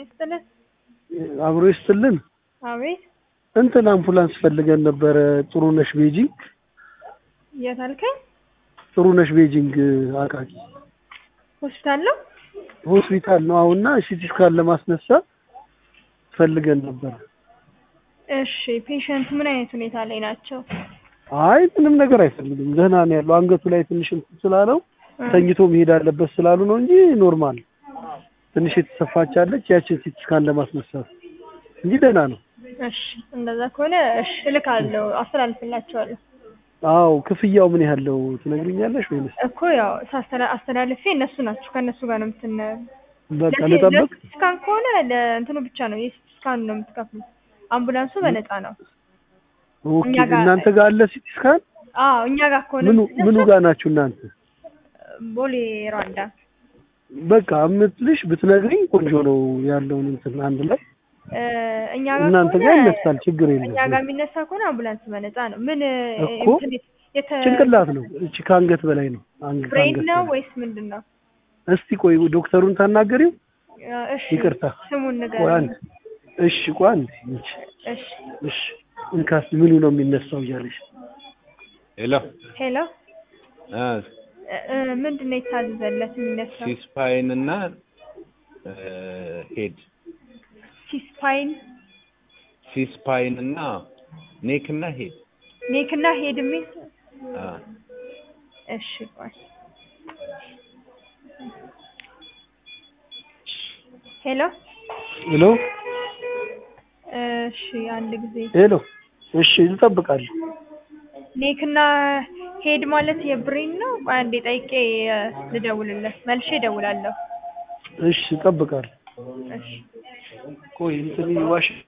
ይስጥልን። አብሮ ይስጥልን። አቤት እንትን አምቡላንስ ፈልገን ነበረ። ጥሩነሽ ቤጂንግ የት አልከኝ? ጥሩነሽ ቤጂንግ አቃቂ ሆስፒታል ነው? ሆስፒታል ነው። አሁንና ሲቲ ስካን ለማስነሳት ፈልገን ነበረ። እሺ ፔሸንት ምን አይነት ሁኔታ ላይ ናቸው? አይ ምንም ነገር አይፈልግም። ደህና ነው ያለው። አንገቱ ላይ ትንሽ እንትን ስላለው ተኝቶ መሄድ አለበት ስላሉ ነው እንጂ ኖርማል። ትንሽ የተሰፋች አለች። ያችን ሲቲ ስካን ለማስነሳት እንጂ ደህና ነው። እሺ እንደዛ ከሆነ እሺ እልካለሁ፣ አስተላልፍላቸዋለሁ። አዎ ክፍያው ምን ያህል ነው ትነግሪኛለሽ ወይንስ? እኮ ያው ሳስተላ አስተላልፌ እነሱ ናቸው ከእነሱ ጋር ነው የምትን በቃ ልጠብቅ። ለሲቲ ስካን ከሆነ ለእንትኑ ብቻ ነው የሲቲ ስካን ነው የምትከፍሉት። አምቡላንሱ በነፃ ነው። ኦኬ እኛ ጋር- እናንተ ጋር አለ ሲቲ ስካን? አዎ እኛ ጋር ከሆነ ምኑ ምኑ የምትነሳው ጋር ናችሁ እናንተ? ቦሌ ሯንዳ። በቃ እምትልሽ ብትነግሪኝ ቆንጆ ነው ያለውን እንትን አንድ ላይ እ፣ እኛ ጋር እናንተ ከሆነ ጋር ይነሳል፣ ችግር እኛ ጋር የለም። የሚነሳ ከሆነ አምቡላንስ በነፃ ነው። ምን እኮ እንትን የተ ጭንቅላት ነው እቺ ከአንገት በላይ ነው። አንገት ብሬን ከአንገት ነው በላይ። ወይስ ምንድን ነው? እስቲ ቆይ ዶክተሩን ታናገሪው። እ፣ እሺ ይቅርታ ስሙን ቆይ ንገረኝ። አንድ እሺ ቆይ አንድ እሺ እሺ እሺ እንካስ ምኑ ነው የሚነሳው እያለሽ ሄሎ ሄሎ አ እ፣ እ፣ ምንድን ነው የታዘዘለት የሚነሳው? ሲስፓይን እና ሄድ ሲስፓይን ሲስፓይን እና ኔክ እና ሄድ ኔክ እና ሄድ የሚል አ እሺ ቆይ ሄሎ ሄሎ እሺ አንድ ጊዜ ሄሎ እሺ እንጠብቃለን። ኔክ እና ሄድ ማለት የብሬን ነው። ቆይ አንዴ ጠይቄ እ፣ ልደውልለት መልሼ እደውላለሁ። እሺ እንጠብቃለን። እሺ ቆይ እንትን ዋሽ